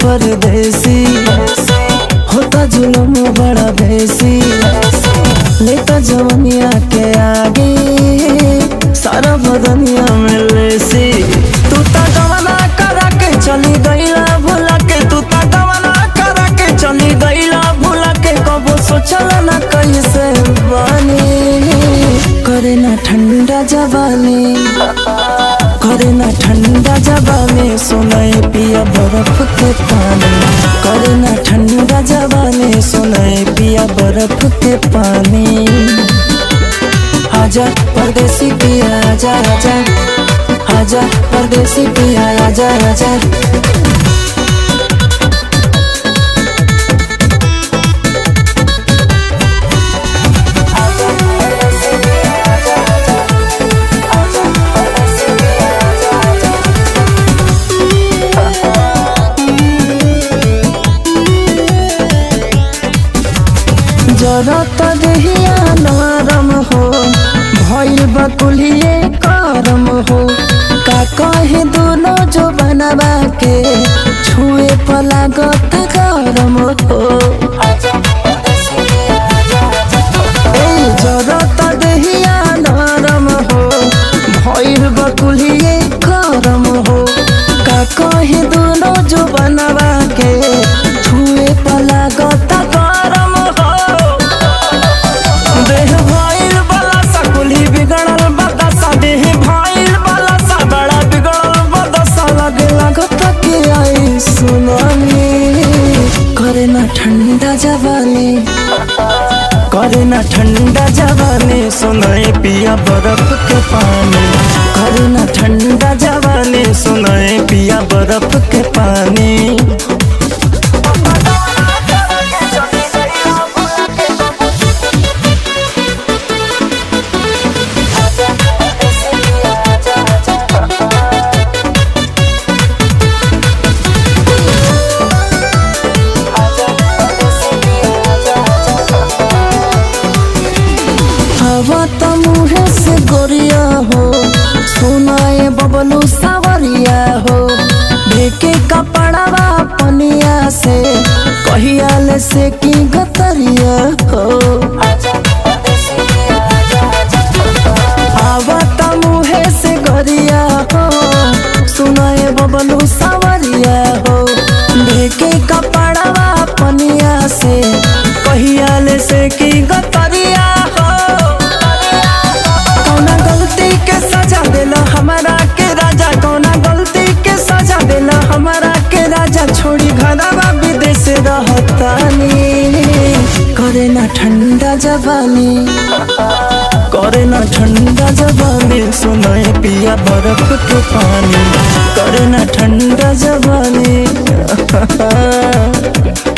परदेसी होता जुलम बड़ा बेसी लेता जवनिया के आगे सारा बदनिया में लेसी तू ता गवना करा के चली गईला भुला के तू ता गवना करा के चली गईला भुला के कबो सोचल ना कैसे बानी करे ना ठंडा जवानी करे ना ठंडा जवानी सुनाए पिया बर्फ के पानी करे ना ठंडा जवानी सुनाए पिया बर्फ के पानी आजा परदेसी पिया आजा आजा आजा परदेसी पिया आजा आजा जरत देहिया नरम हो भइल बकुलिए करम हो का कहे दोनों जो बनवा के छुए पला गत गरम हो ए जरत देहिया नरम हो भइल बकुलिए करम हो का कहे दोनों जो बनवा के छुए पला गत गरम हो देह भइल बाला सा कुली बिगड़ल बदसा देह भइल बाला सा बड़ा बिगड़ल बदसा लगे लागत के आई सुनानी करे ना ठंडा जवानी करे ना ठंडा जवानी सुनाए पिया बर्फ के पानी करे ना ठंडा जवानी सुनाए पिया बर्फ के पानी हवा त मुहे से गोरिया हो सुनाए बबलू सावरिया हो ढेके कपड़वा पनिया से कहिया ले से की गतरिया हो हवा त मुहे से गोरिया हो सुनाए बबलू सावरिया हो ढेके कपड़वा पनिया से कहिया ले से की गतरिया हो कौना गलती के सजा देला हमारा के राजा कौना गलती के सजा देला हमारा के राजा छोड़ी घरवा विदेश रहतानी करे ना ठंडा जवानी करे ना ठंडा जवानी सुनाए पिया बर्फ के पानी करे ना ठंडा जवानी